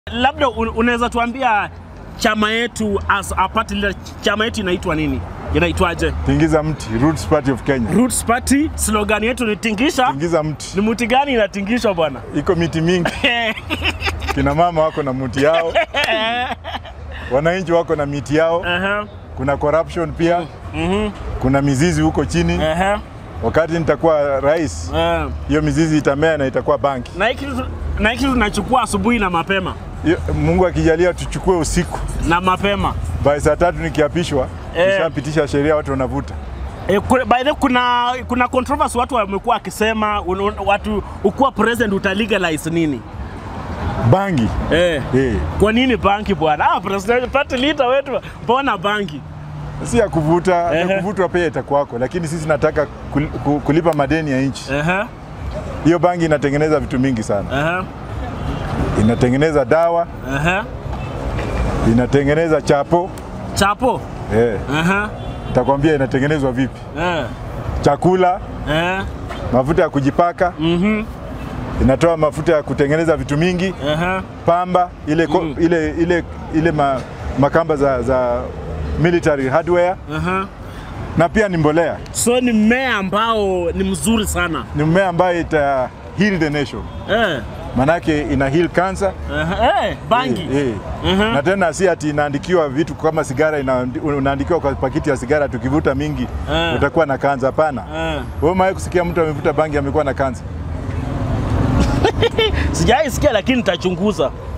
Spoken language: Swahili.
Labda un- unaweza tuambia chama yetu as a party leader, chama yetu inaitwa nini? Inaitwaje? Tingiza mti, Roots Party of Kenya. Roots Party, slogan yetu ni tingisha. Tingiza mti, Ni mti gani inatingishwa bwana? iko miti mingi, kina mama wako na mti yao, wananchi wako na miti yao, Aha, kuna corruption pia, mhm, kuna mizizi huko chini. aha, Wakati nitakuwa rais, ah. hiyo mizizi itamea na itakuwa banki. Na hiki tu- na hiki tunachukua asubuhi na mapema Hiyo- Mungu akijalia tuchukue usiku na mapema. by saa tatu nikiapishwa, Eh. nishapitisha sheria, watu wanavuta. E, ku- by the way, kuna kuna controversy watu wamekuwa wakisema un- un- watu ukuwa president uta nini? Bangi Eh. eh, Kwa nini banki bwana? Ah, president party leader wetu mbona banki? si ya kuvuta, ya Ehe. kuvutwa pia itakuwako, lakini sisi nataka kul- ku- kulipa madeni ya nchi. Ehe. Hiyo bangi inatengeneza vitu mingi sana, Ehe. inatengeneza dawa, Ehe. inatengeneza chapo Chapo. eh. Ehe. Takwambia inatengenezwa vipi, Eh. chakula, Eh. mafuta ya kujipaka, Mhm. inatoa mafuta ya kutengeneza vitu mingi, Ehe. pamba ile, ko, Mm. ile, ile, ile ma, makamba za, za military hardware Ehe. na pia ni mbolea. So ni mmea ambao ni mzuri sana. Ni mmea ambayo ita heal the nation, Eh. manake ina heal cancer Ehe. Eh, bangi. Eh, eh. Mhm. Na tena si ati inaandikiwa vitu kama sigara, ina- unaandikiwa kwa pakiti ya sigara, tukivuta mingi Eh. utakuwa na kansa. Hapana. Eh. Wewe umewahi kusikia mtu amevuta bangi amekuwa na kansa? Sijaisikia lakini nitachunguza.